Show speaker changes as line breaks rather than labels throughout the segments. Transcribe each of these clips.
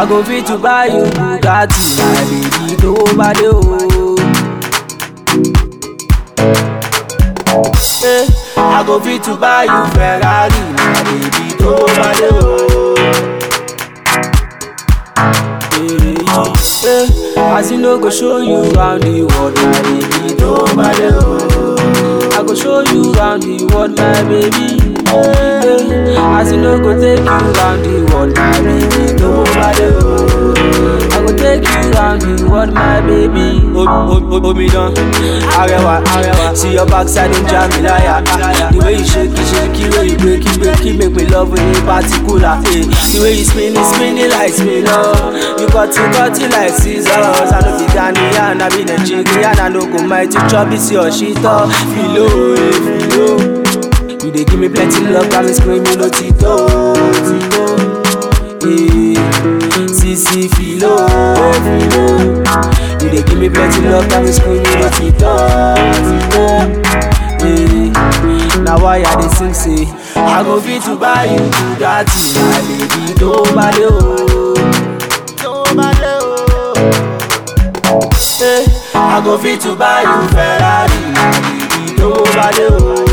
I go fit to buy you Bugatti, my baby, tó bá dé o. Eh, I go fit to buy you Ferrari, my baby, tó bá dé o. Eh, eh, as you know, go show you round the world, my baby, tó bá dé o. I go show you round the world, my baby. Eh, as you know, go take you round the world, my baby, tó bá dé o. I go take you round the world, my baby. Omidan, arẹwà, arẹwà. See your backside in Jamilaya. The way you shake it, shake it, way you break it, break it, make me love you in particular. Eh. The way you spin it, spin it like spin oh. You cut it, cut it like scissors. I know the Ghanaian, I be Nigerian, I know go mighty chop it, your shit up. Filo, eh, filo. You dey give me plenty love, got me screaming, no Tito, Tito. Eh, Sisi filo, eh, filo. You dey give me plenty love, got me screaming, no Tito, Tito. Eh, now why I dey sing say I go fit to buy you Bugatti, my baby, tó bá dé o. Tó bá dé o. Eh, I go fit to buy you Ferrari, my baby, tó bá dé o.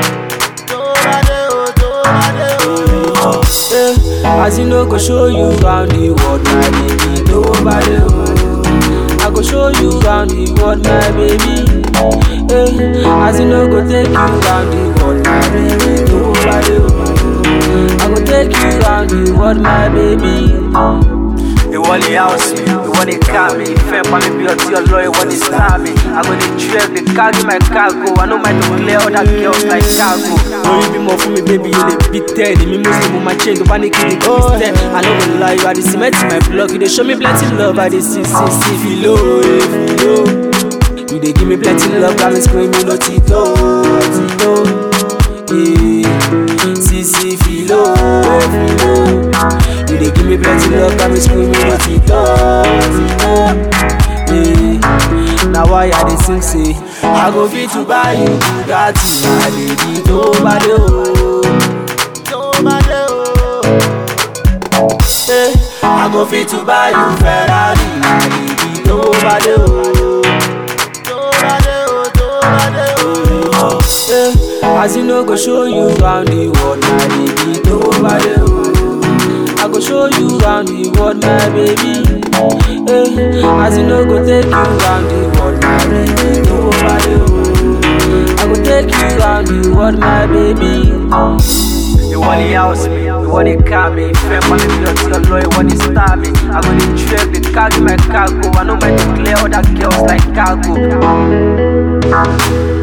Eh, as you know, go show you round the world, my baby, tó bá dé o. I go show you round the world, my baby. Eh, as you know, go take you round the world, my baby, tó bá dé o. I go take you round the world, my baby.
ìwọ ni house mi ìwọ ni car mi ìfẹ́ pa mi bí ọtí ọlọ́ ìwọ ni star mi i go dey drive dey carry my cargo i no mind to clear other girls like cargo.
lórí bímọ fún mi bébí yẹn lè bí ten èmi muslim mo máa change tó bá ní kí ni christian i no go lie you i dey cement my block you dey show me plenty love i dey see see see filo eh filo you dey give me plenty love got me screaming no tito tito eh sisi filo eh filo you dey give me plenty love got me screaming no tito tito eh na why i dey sing say i go fit to buy you bugatti my baby tó bá dé o. tó bá dé o. Eh, I go fit to buy you Ferrari, my baby, tó bá dé o. Tó bá dé o, tó bá dé o. Eh, as you know, go show you round the world, my baby, tó bá dé o. I go show you round the world, my baby. Eh, as you know, go take you round the world, my baby, tó bá dé o. I go take you round the world, my baby.
ìwọ ni house mi ìwọ ni car mi ìfẹ́ pa mi bí ọtí ọlọ́ ìwọ ni star mi i go dey drive dey carry my cargo i no mind to clear other girls like cargo.